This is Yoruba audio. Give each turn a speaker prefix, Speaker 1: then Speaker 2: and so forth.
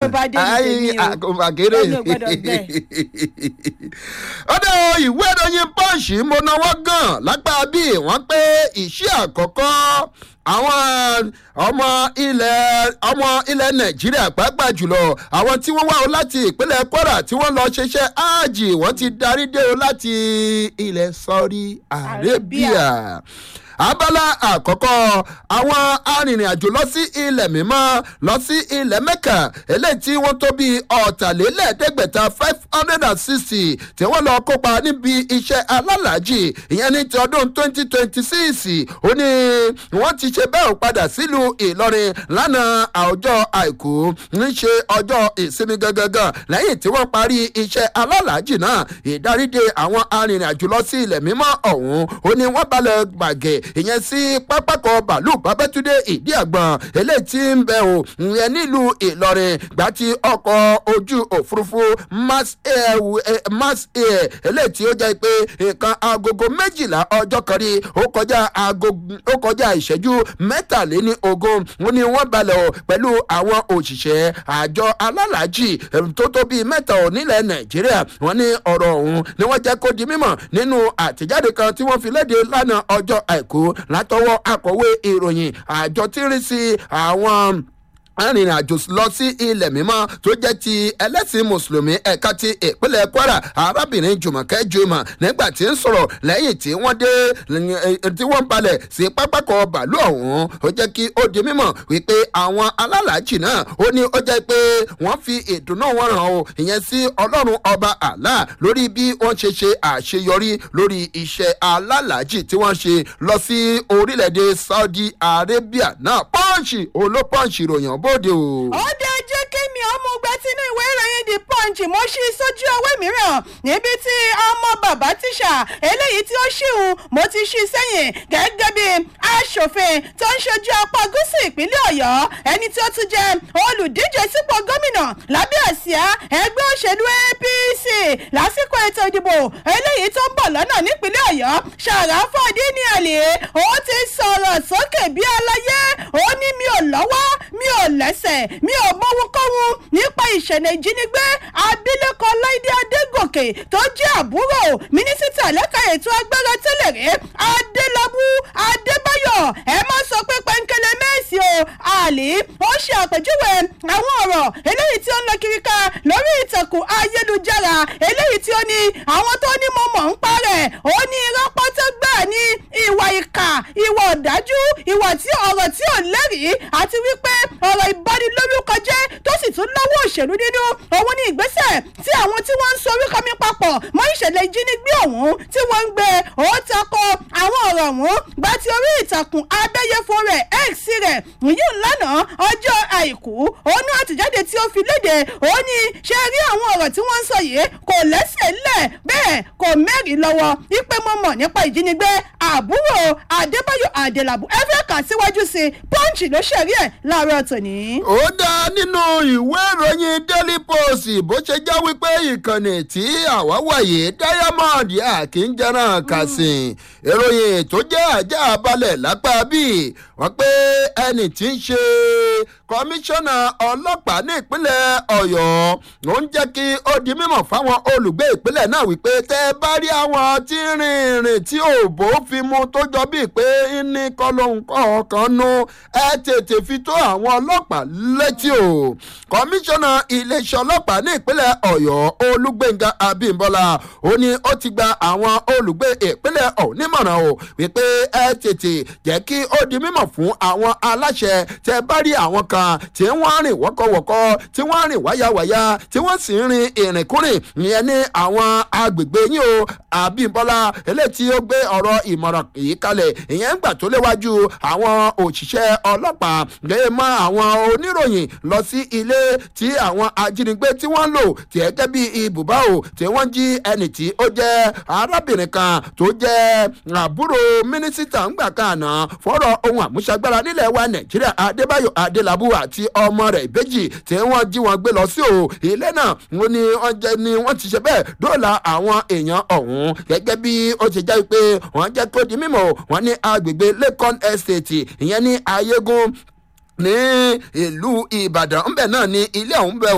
Speaker 1: bá dé ní tèmi o.
Speaker 2: àkóbàkéré
Speaker 1: Ẹni ò gbọ́dọ̀ gbẹ.
Speaker 2: ọ̀dọ̀ ìwé ìròyìn pọ́ǹsì mo náwó gan lápá bíi wọ́n pé iṣẹ́ àkọ́kọ́ àwọn ọmọ ilẹ̀ ọmọ ilẹ̀ nàìjíríà pàápàá jùlọ àwọn tí wọ́n wá o láti ìpínlẹ̀ kwara tí wọ́n lọ ṣiṣẹ́ áàjì wọ́n ti darí dé o láti ilẹ̀ saudi arabia abala àkọ́kọ́ àwọn arìnrìn-àjò lọ sí ilẹ̀ mímọ́ lọ sí ilẹ̀ mẹ́kà eléyìí tí wọ́n tó bíi ọ̀tàlélẹ́ẹ̀ẹ́dẹ́gbẹ̀ta five hundred and sixty tí wọ́n lọ kópa níbi iṣẹ́ alálàájì ìyẹn ní ti ọdún twenty twenty six ó ní wọ́n ti ṣe bẹ́ẹ̀ padà sílùú ìlọrin lánàá ọjọ́ àìkú ń ṣe ọjọ́ ìsinmi gangan lẹ́yìn tí wọ́n parí iṣẹ́ alálàájì náà ìdáríde àwọn arìnrìn-àjò lọ sí ilẹ̀ mímọ́ ọ̀hún ó ní wọ́n balẹ̀ gbàgẹ̀ ìyẹn sí pápákọ̀ bàálù babẹ́túndé ìdí àgbọ̀n eléyìí tí ń bẹ̀ ò ìyẹn nílùú ìlọrin gbà tí ọkọ̀ ojú òfurufú mass air eh, mass air eléyìí tí ó jẹ́ pé nǹkan agogo méjìlá ọjọ́ kan rí ó kọjá aago ó kọjá ìṣẹ́jú mẹ́tàléní ogún ó ní wọ́n balẹ̀ ò pẹ̀lú àwọn òṣìṣẹ́ àjọ alálàájì eh, tó tó bíi mẹ́ta ò nílẹ̀ nàìjíríà wọ́n ní ọ̀rọ̀ ọ̀hún ni wọ́n jẹ́ kó di mímọ̀ nínú àtẹ̀jáde kan tí wọ́n fi léde lánàá ọjọ́ àìkú látọwọ́ akọ̀wé ìròyìn àjọ tí ń rí sí àwọn arìnrìn-àjò lọ sí ilẹ̀ mímọ́ tó jẹ́ ti ẹlẹ́sìn mùsùlùmí ẹ̀ka ti ìpínlẹ̀ kwara arábìnrin jùmọ̀kẹ́ jùmọ̀ nígbà tí ń sọ̀rọ̀ lẹ́yìn tí wọ́n dé tí wọ́n balẹ̀ sí pápákọ̀ bàálù ọ̀hún ó jẹ́ kí ó di mímọ̀ wípé àwọn alálàájì náà ó ní ó jẹ́ pé wọ́n fi ìdùnnú wọn hàn o ìyẹn sí ọlọ́run ọba àlá lórí bí wọ́n ṣe ṣe àṣeyọrí lórí iṣẹ́ alálàájì tí wọ́n ṣe lọ sí orílẹ̀-èdè saudi arabia náà pọ́ǹsì olópọ́ǹsì ròyìn bóde o.
Speaker 1: ó dé jẹ́ kí mi ọmọ gbẹ sínú ìwé ìròyìn the punch mo ṣí sójú ewé mìíràn níbi tí ọmọ bàbá tíṣà eléyìí tí ó ṣìhun mo ti ṣí sẹ́yìn gẹ́gẹ́ bí aṣòfin tó ń ṣojú apá gúúsù ìpínlẹ̀ ọ̀yọ́ ẹni tí ó tún jẹ́ olùdíje sípò gómìnà lábẹ́ àsíá ẹgbẹ́ òṣèlú apc lásìkò ètò ìdìbò eléyìí tó ń bọ̀ lọ́nà nípínlẹ̀ ọ̀yọ́ ṣàràfọ́dí ní àlè ó ti sọ̀rọ̀ sókè bí aláyé ó ní mi ò lọ́wọ́ mi ò lẹ́sẹ̀ mi ò mọ́wúkọ́wú nípa ìṣẹ̀lẹ̀ ìjínigbé abilékọ láìdé adégòkè tó jẹ́ àbúrò mínísítà lẹ́ka ètò agbára tẹ́lẹ̀ rí adélábù adébáyọ̀ ẹ má sọ pé pẹ́ńkẹ́lẹ́ mẹ́sì o àlè ó ṣe àpèjúwe àwọn ọ̀rọ̀ eléyìí tí ó ń lọ kiri ká lórí ìtàkùn ayélujára eléyìí tí ó ní àwọn tó ní mo mọ̀ ń parẹ̀ ó ní irọ́ pọ́tẹ́ gbà ní ìwà ìkà ìwà ọ̀dájú ìwà tí ọ̀rọ̀ tí ò lẹ́rìí àti wípé ọ̀rọ̀ ìbanilórúkọ jẹ́ tó sì tún lọ́wọ́ òṣèlú nínú òun ní ìgbésẹ̀ tí àwọn tí wọ́n ń so orúkọ mi papọ̀ mọ́ ìṣẹ̀lẹ̀ ìjínigbé ọ̀hún tí wọ́n ń gbé ó takọ àwọn ọ̀rọ̀ ọ̀hún gba ti orí ìtàkùn abẹ́yẹfo rẹ̀ x rẹ̀ yìí lánàá ọjọ́ àìkú òun ní àtẹ̀jáde tí ó fi léde ó ní ṣe rí àwọn ọ̀rọ̀ tí wọ́n ń sọ yìí kò lẹ́sẹ̀ lẹ̀ bẹ́ẹ̀ kò mẹ́rin lọ́wọ́ ipe mo mọ̀ nípa ìjínigbé àbúrò adébáyọ̀ adélábù ẹ fẹ́ kà síwájú sí i pọ́ǹchì ló ṣẹ̀rí ẹ̀ láàárọ̀ tòní.
Speaker 2: ó dá nínú ìwé ìròyìn daily post bó ṣe jẹ́ wípé ìkànnì tí àwa wọ̀nyí diamond akínjẹ́ràn kàsìn ìròyìn tó jẹ́ ajá balẹ̀ lápá bíi wọ́n pé ẹnì tí ń ṣe kọmíṣánná ọlọ́pàá ní ìpínlẹ̀ ọ̀yọ́ ló ń jẹ́ kí ó di mímọ̀ fáwọn olùgbé ìpínlẹ̀ náà wípé tẹ́ ẹ bá rí àwọn tí ń rìn rìn tí òbó fi mu tó jọ bíi pé ní kọlóhùn kọ̀ọ̀kan nu ẹ tètè fi tó àwọn ọlọ́pàá létí o kọmíṣánná iléeṣẹ́ ọlọ́pàá ní ìpínlẹ̀ ọ̀yọ́ olúgbẹ̀ngà abímbọ́lá ó ní ó ti gba àwọn olùgbé ìpínlẹ̀ ọ̀hún nímọ̀ràn o wípé ẹ tètè jẹ́ kí ó di mímọ̀ fún àwọn aláṣẹ tẹ́ bá rí àwọn kan tí wọ́n rìn wọ́kọ̀wọ́kọ́ tí wọ́n rìn wáyàwáyà tí wọ́n sì ń rin ìrìnkúrìn ìyẹn ní àwọn agbègbè yín o àbímbọ́lá eléyìí tí ó gbé ọ̀rọ̀ ìmọ̀ràn yìí kalẹ̀ ìyẹn ń gbà tó léwájú àwọn òṣìṣẹ́ ọlọ́pàá gbé mọ́ àwọn oníròyìn lọ sí ilé tí àwọn ajínigbé tí wọ́n lò tí ẹgẹ́ bí ibùbá o tí wọ́n jí ẹnì tí ó jẹ́ arábìnrin kan tó jẹ́ àbúrò mínísítà ńgbà kan àná fọ́rọ̀ ohun àmúṣagbára nílẹ̀ wa nàìjíríà adébáyò adélábù àti ọmọ rẹ̀ ìbejì tí wọ́n jí wọn gbé lọ sí o ilé náà wọ́n ní wọ́n jẹ́ ni wọ́n ti ṣe bẹ́ẹ̀ dóòlà àwọn èèyàn ọ̀hún gẹ́gẹ́ bí ó ti jẹ́ pé wọ́n jẹ́ kó di mímọ̀ wọ́n ní agbègbè lẹ́kọ́n estate ìyẹn ní ayégún ní ìlú ìbàdàn ńbẹ náà ní ilé ọ̀hún bẹ